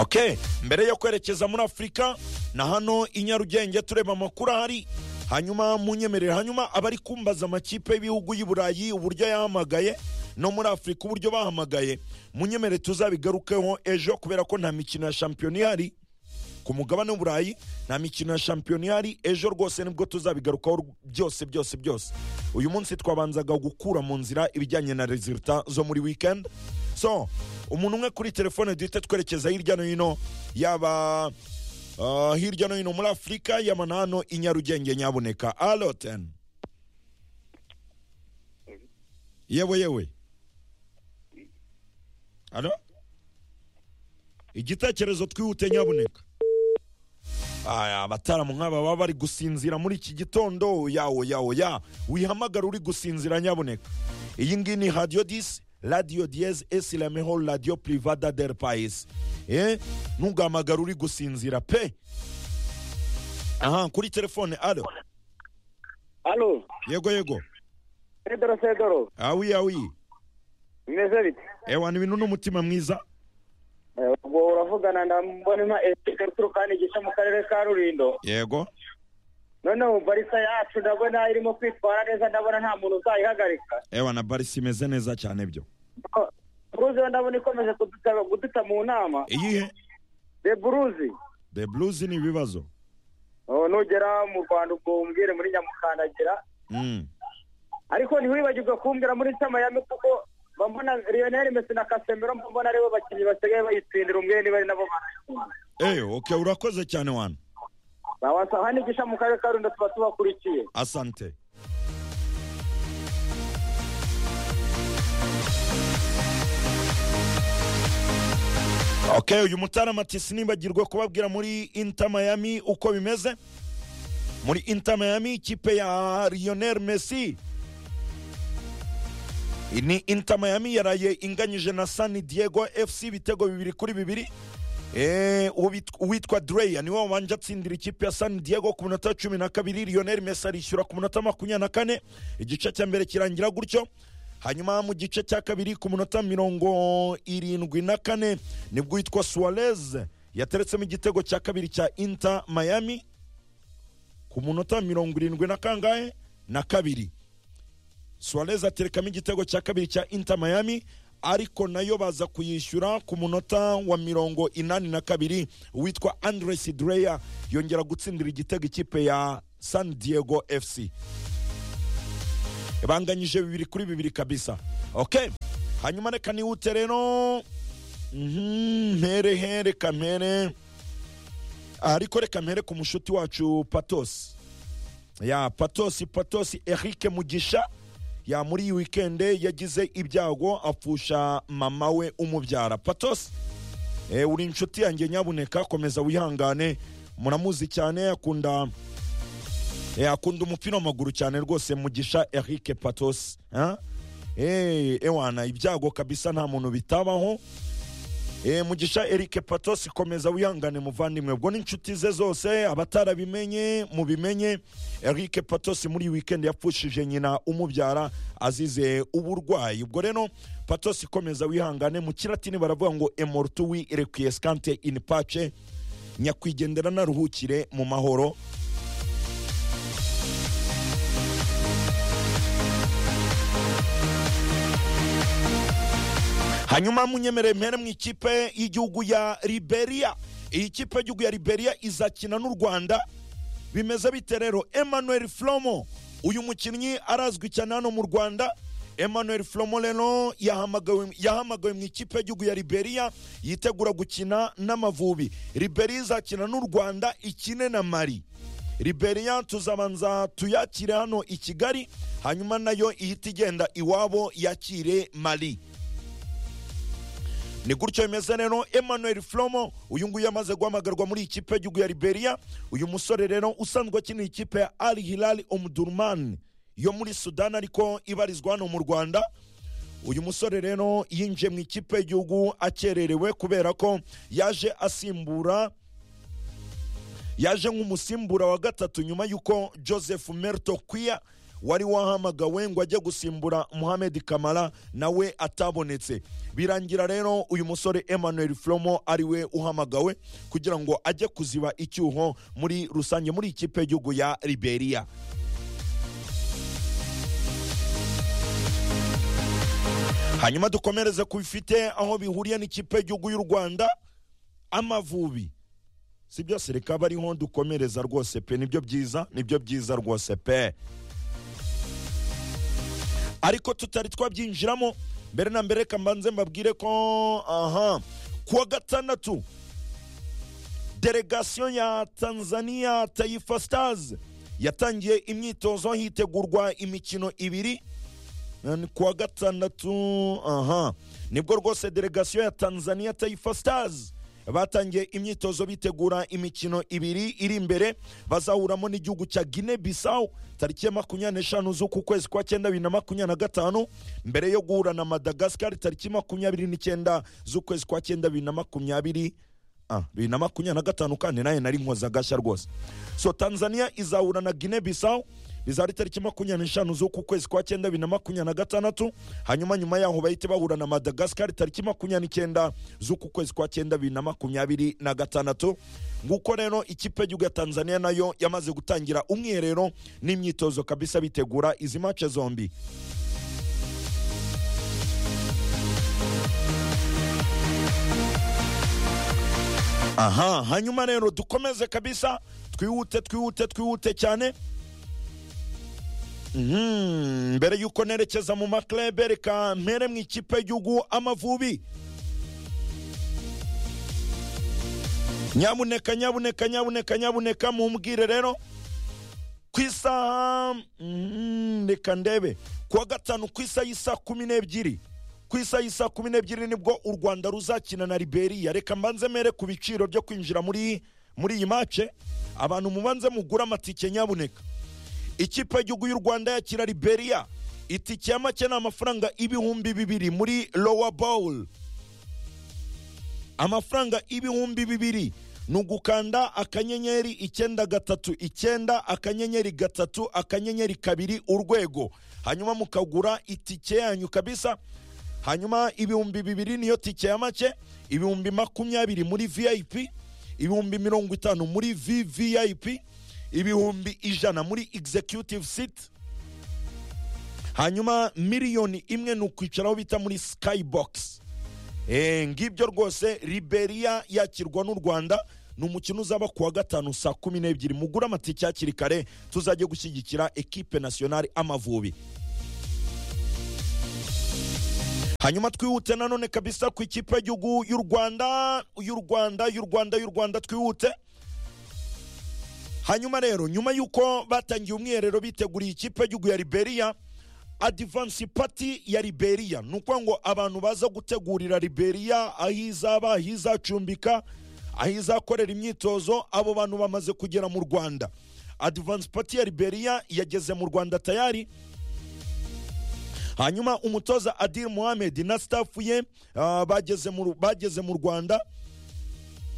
ok mbere yo kwerekeza muri afurika na hano i nyarugenge tureba amakuru ahari hanyuma munyemerere hanyuma abari kumbaza amakipe y'ibihugu y'i burayi uburyo yahamagaye no muri afurika uburyo bahamagaye munyemerere tuzabigarukeho ejo kubera ko nta mikino ya shampiyona ihari ku mugabane w'uburayi nta mikino ya shampiyona ihari ejo rwose nibwo tuzabigarukaho byose byose byose uyu munsi twabanzaga gukura mu nzira ibijyanye na rezilita zo muri wikendi so umuntu umwe kuri telefone duhita twerekeza hirya no hino yaba ah, hirya no hino muri afurika yaba na hano i nyarugenge nyabuneka alo teni yewe yewe alo igitekerezo twihute nyabuneka Aya, abataramu nk'aba baba bari gusinzira muri iki gitondo yawo yawo ya wihamagara uri gusinzira nyabuneka iyi ngiyi ni radiyo disi radiyo diyeze esi lameho radiyo privada del payisi eh ntugahamagara uri gusinzira pe aha kuri telefone alo Alo, yego yego Pedro Sedoro, awi awi bimeze bite? ewa ni ibintu n'umutima mwiza Eh, Ubwo uravugana na Mbonema Eric uturuka hano igice mu karere ka Rulindo. yego Noneho Barisa yacu ndabona irimo kwitwara neza ndabona nta muntu uzayihagarika. ewa na barisi imeze neza cyane byo Ko- Bruze yo ndabona ikomeje kuduta kuduta mu nama. iyihe De Bruze. the blues ni ibibazo Oh, nugera mu Rwanda ubwo umbwire muri Nyamukandagira. Mm. Ariko ntiwibagirwe kumbwira muri Miami kuko bambona Lionel Messi na Casemiro mbona aribo bakinnyi basigaye bayitsindira umwe niba ari nabo barayikunda. eyo okay urakoze cyane wana Bawasa hano igisha mu karere ka Rulindo tuba tubakurikiye. asante okay uyu mutarama ati sinibagirwe kubabwira muri inter miami uko bimeze muri inter miami ikipe ya lionel messi ni inter miami yaraye inganyije na san diego fc ibitego bibiri kuri bibiri Eh, uwit- uwitwa dreya niwe wabanje atsindira ikipe ya san diego ku minota cumi na kabiri lionel messi arishyura ku minota makumyabiri na kane igice cya mbere kirangira gutyo hanyuma mu gice cya kabiri ku minota mirongo irindwi na kane nibwo uwitwa suarez yateretsemo igitego cya kabiri cya inter miami ku munota mirongo irindwi na kangahe na kabiri suarez aterekamo igitego cya kabiri cya inter miami ariko nayo baza kuyishyura ku munota wa mirongo inani na kabiri witwa andres dreya yongera gutsindira igitego ikipe ya san diego fc banganyije bibiri kuri bibiri kabisa ok hanyuma reka nihute rero Mhm, mpere he reka mpere ariko reka mpere ku mushuti wacu patosi ya patosi patosi eric mugisha ya muri iyi wikende yagize ibyago apfusha mama we umubyara patosi e, uri inshuti yanjye nyabuneka komeza wihangane muramuzi cyane akunda e, akunda umupira w'amaguru cyane rwose mugisha eric patosi ha? e, ewana ibyago kabisa nta muntu bitabaho E, mugisha eric patosi komeza wihangane muvandimwe ubwo n'inshuti ze zose abatarabimenye mubimenye eric patosi muri iyi weekend yapfushije nyina umubyara azize uburwayi ubwo rero patosi komeza wihangane mu kiratini baravuga ngo emortuwi requiescante in pace nyakwigendera naruhukire mu mahoro hanyuma munyemerere mpere mu ikipe y'igihugu ya liberia iyi kipe y'igihugu ya liberia izakina n'u rwanda bimeze bite rero emmanuel flomo uyu mukinnyi arazwi cyane hano mu rwanda emmanuel flomo rero yahamagawe yahamagawe mu ikipe y'igihugu ya liberia yitegura gukina n'amavubi liberia izakina n'u rwanda ikine na mari liberia tuzabanza tuyakire hano i kigali hanyuma nayo ihita igenda iwabo yakire mari ni gutyo bimeze rero emmanuel flomo uyu nguyu yamaze guhamagarwa muri ikipe y'igihugu ya liberia uyu musore rero usanzwe akinira ikipe ya al hilal omdurman yo muri sudan ariko ibarizwa hano mu rwanda uyu musore rero yinjiye mu ikipe y'igihugu akererewe kubera ko yaje asimbura yaje nk'umusimbura wa gatatu nyuma y'uko joseph merto kwiya wari wahamagawe ngo ajye gusimbura muhammed kamara nawe atabonetse birangira rero uyu musore emmanuel flomo ariwe uhamagawe kugira ngo ajye kuziba icyuho muri rusange muri ikipe y'igihugu ya liberia hanyuma dukomereze ku bifite aho bihuriye n'ikipe y'igihugu y'u rwanda amavubi si byose reka bariho dukomereza rwose pe nibyo byiza nibyo byiza rwose pe ariko tutari twabyinjiramo mbere na mbere reka mbanze mbabwire ko aha kuwa gatandatu delegasiyo ya tanzania tayifa stars yatangiye imyitozo hitegurwa imikino ibiri ni kuwa gatandatu aha nibwo rwose delegasiyo ya tanzania tayifa stars batangiye imyitozo bitegura imikino ibiri iri imbere bazahuramo n'igihugu cya gine bisawu tariki ya makumyabiri n'eshanu z'uku kwezi kwa cyenda bibiri na makumyabiri na gatanu mbere yo guhura na madagasikari tariki makumyabiri n'icyenda z'ukwezi kwa cyenda bibiri na makumyabiri Ah, bibiri na makumyabiri na gatanu kandi nayo nari nkoza agashya rwose so tanzania izahura na gine bisawu bizaba ari tariki makumyabiri n'eshanu z'uku kwezi kwa cyenda bibiri na makumyabiri na gatandatu hanyuma nyuma yaho bahite bahura na madagasikari tariki makumyabiri n'icyenda z'uku kwezi kwa cyenda bibiri na makumyabiri na gatandatu nguko rero ikipe y'igihugu ya tanzania nayo yamaze gutangira umwiherero n'imyitozo kabisa bitegura izi mace zombi aha hanyuma rero dukomeze kabisa twihute twihute twihute cyane Mhm, mbere y'uko nerekeza mu maklebe reka mpere mu ikipe y'igihugu amavubi nyabuneka nyabuneka nyabuneka nyabuneka mumbwire rero ku isaha mhm, reka ndebe kuwa gatanu ku isaha y'isa kumi n'ebyiri ku isaha y'isa kumi n'ebyiri nibwo u rwanda ruzakina na liberia reka mbanze mere ku biciro byo kwinjira muri muri iyi mace abantu mubanze mugure amatike nyabuneka ikipe y'igihugu y'u rwanda yakira liberia itike ya make ni amafaranga ibihumbi bibiri muri lowa bowl amafaranga ibihumbi bibiri ni ugukanda akanyenyeri icyenda gatatu icyenda akanyenyeri gatatu akanyenyeri kabiri urwego hanyuma mukagura itike yanyu kabisa hanyuma ibihumbi bibiri niyo tike ya make ibihumbi makumyabiri muri vip ibihumbi mirongo itanu muri vvip ibihumbi ijana muri executive seat hanyuma miliyoni imwe ni ukwicaraho bita muri skybox Eh, ngibyo rwose liberia yakirwa n'u rwanda ni umukino uzaba kuwa gatanu saa kumi n'ebyiri mugure amatike hakiri kare tuzajye gushyigikira ekipe nasiyonari amavubi hanyuma twihute nanone kabisa ku ikipe y'igihugu y'u rwanda y'u rwanda y'u rwanda y'u rwanda twihute hanyuma rero nyuma y'uko batangiye umwiherero biteguriye ikipe y'igihugu ya liberia adivansi pati ya liberia ni ukuvuga ngo abantu baza gutegurira liberia aho izaba aho izacumbika aho izakorera imyitozo abo bantu bamaze kugera mu rwanda adivansi pati ya liberia yageze mu rwanda tayari hanyuma umutoza adil muhammed na staff ye ah, bageze mu- bageze mu rwanda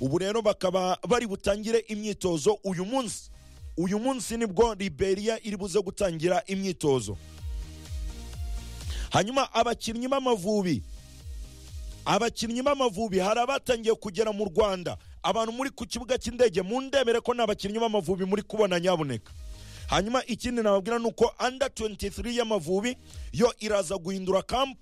ubu rero bakaba bari butangire imyitozo uyu munsi uyu munsi nibwo liberia iri buze gutangira imyitozo hanyuma abakinnyi b'amavubi abakinnyi b'amavubi hari abatangiye kugera mu rwanda abantu muri ku kibuga cy'indege mundebere ko ni abakinnyi b'amavubi muri kubona nyabuneka hanyuma ikindi nababwira ni uko under 23 y'amavubi yo iraza guhindura kampu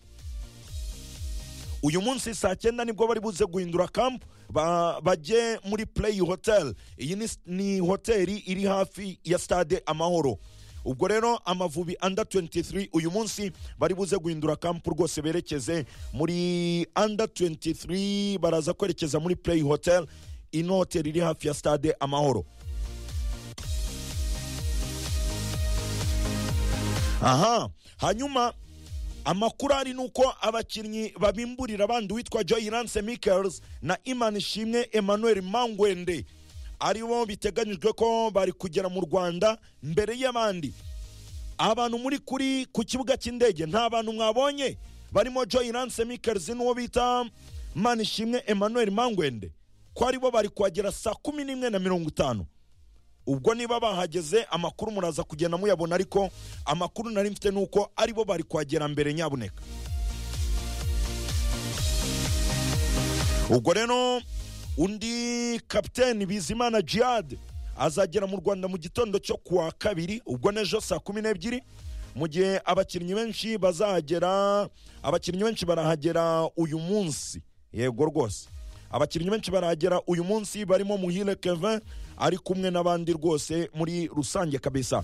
uyu munsi saa cyenda nibwo bari buze guhindura kampu ba- bajye muri play hotel iyi ni, ni hoteli iri hafi ya stade amahoro ubwo rero amavubi under 23 uyu munsi bari buze guhindura kampu rwose berekeze muri under 23 baraza kwerekeza muri play hotel ino hoteli iri hafi ya stade amahoro aha hanyuma amakuru ari ni uko abakinnyi babimburira abandi uwitwa joyirance mikels na imana ishimwe emmanuel mangwende aribo biteganyijwe ko bari kugera mu rwanda mbere y'abandi abantu muri kuri ku kibuga cy'indege nta bantu mwabonye barimo joyirance mikels n'uwo bita imana ishimwe emmanuel mangwende ko aribo bari kuhagera saa kumi n'imwe na mirongo itanu ubwo niba bahageze amakuru muraza kugenda muyabona ariko amakuru nari mfite ni uko aribo bari kuhagera mbere nyabuneka ubwo rero undi kapiteni bizimana jihad azagera mu rwanda mu gitondo cyo ku wa kabiri ubwo n'ejo saa kumi n'ebyiri mu gihe abakinnyi benshi bazahagera abakinnyi benshi barahagera uyu munsi yego rwose abakinnyi benshi barahagera uyu munsi barimo muhire kevin ari kumwe n'abandi rwose muri rusange kabisa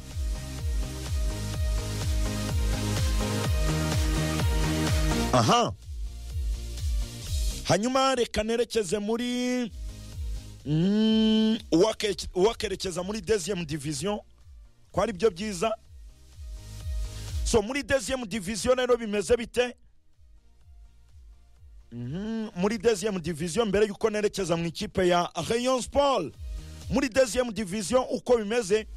aha hanyuma reka nerekeze muri Mm, uwake- uwakerekeza muri deuxième division ko ari byo byiza so muri deuxième division rero bimeze bite Mhm, muri deuxième division mbere yuko nerekeza mu ikipe ya rayon sport muri deuxième division uko bimeze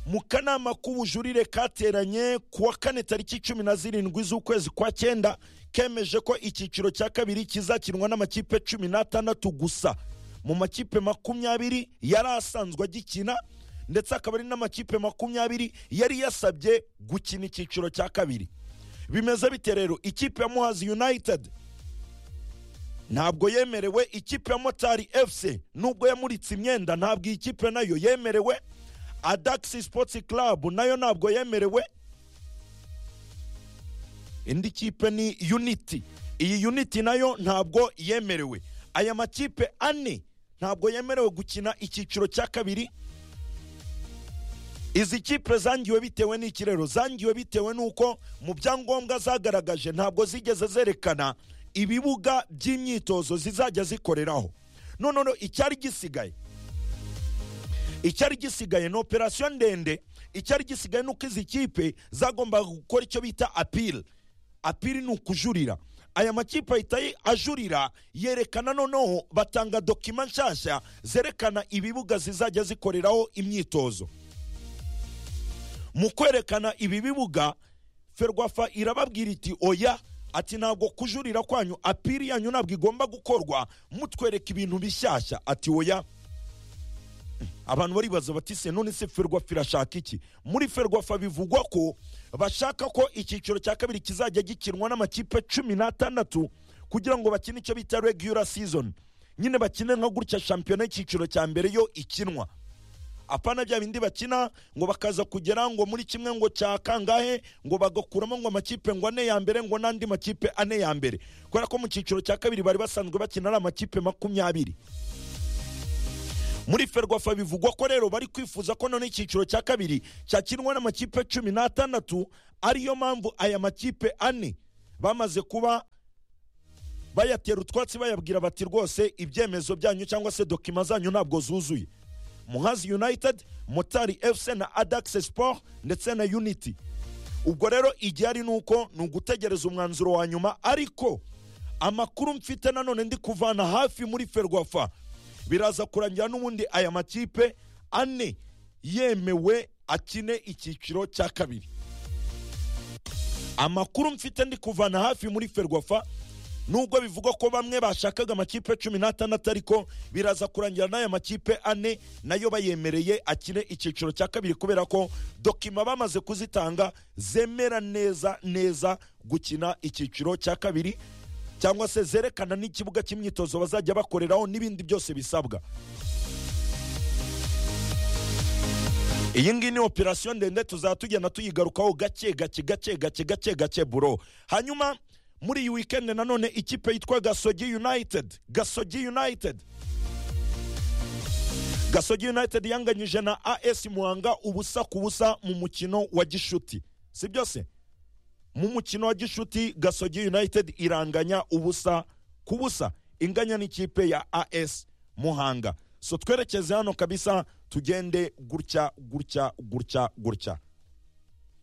mu kanama k'ubujurire kateranye ku wa kane tariki cumi na zirindwi z'ukwezi kwa cyenda kemeje ko icyiciro cya kabiri kizakinwa n'amakipe cumi n'atandatu gusa mu makipe makumyabiri yari asanzwe agikina ndetse akaba ari n'amakipe makumyabiri yari yasabye gukina icyiciro cya kabiri bimeze bite rero ikipe ya muhazi united ntabwo yemerewe ikipe ya motari fc nubwo yamuritse imyenda ntabwo iyi kipe nayo yemerewe adaxi sports club nayo ntabwo yemerewe indi kipe ni unity iyi unity nayo ntabwo yemerewe aya makipe ane ntabwo yemerewe gukina icyiciro cya kabiri izi kipe zangiwe bitewe n'ikirero zangiwe bitewe n'uko mu byangombwa zagaragaje ntabwo zigeze zerekana ibibuga by'imyitozo zizajya zikoreraho noneho icyari gisigaye icyari gisigaye ni operasiyo ndende icyari gisigaye ni uko izi kipe zagombaga gukora icyo bita apiri apiri ni ukujurira aya makipe ahita ayi- ajurira yerekana noneho batanga dokima nshyashya zerekana ibibuga zizajya zikoreraho imyitozo mu kwerekana ibi bibuga ferwafa irababwira iti oya ati ntabwo kujurira kwanyu apiri yanyu ntabwo igomba gukorwa mutwereka ibintu bishyashya ati oya abantu baribaza bati se none se ferwafa irashaka iki muri ferwafa bivugwa ko bashaka ko icyiciro cya kabiri kizajya gikinwa n'amakipe cumi n'atandatu kugira ngo bakine icyo bita regular season nyine bakine nka gutya shampiyona y'icyiciro cya mbere yo ikinwa apana bya bindi bakina ngo bakaza kugera ngo muri kimwe ngo cya kangahe ngo bagakuramo ngo amakipe ngo ane ya mbere ngo n'andi makipe ane ya mbere kubera ko mu cyiciro cya kabiri bari basanzwe bakina ari amakipe makumyabiri muri ferwafa bivugwa ko rero bari kwifuza ko none icyiciro cya kabiri cyakinwa n'amakipe cumi n'atandatu ariyo mpamvu aya makipe ane bamaze kuba bayatera utwatsi bayabwira bati rwose ibyemezo byanyu cyangwa se dokima zanyu ntabwo zuzuye muhazi united motari fc na adax sport ndetse na unity ubwo rero igihari ni uko ni ugutegereza umwanzuro wa nyuma ariko amakuru mfite nanone ndi kuvana hafi muri ferwafa biraza kurangira n'ubundi aya makipe ane yemewe akine icyiciro cya kabiri amakuru mfite ndi kuvana hafi muri ferwafa nubwo bivugwa ko bamwe bashakaga amakipe cumi n'atandatu ariko biraza kurangira n'aya makipe ane nayo bayemereye akine icyiciro cya kabiri kubera ko dokima bamaze kuzitanga zemera neza neza gukina icyiciro cya kabiri cyangwa se zerekana n'ikibuga cy'imyitozo bazajya bakoreraho n'ibindi byose bisabwa iyi ngiyi ni operasiyo ndende tuzaba tugenda tuyigarukaho gake gake gake gake gake gake buro hanyuma muri iyi wikendi nanone ikipe yitwa gasogi united gasogi united gasogi united yanganyije na as muhanga ubusa ku busa mu mukino wa gishuti si byose mu mukino wa gishuti gasogi united iranganya ubusa ku busa inganya n'ikipe ya as muhanga so twerekeze hano kabisa tugende gutya gutya gutya gutya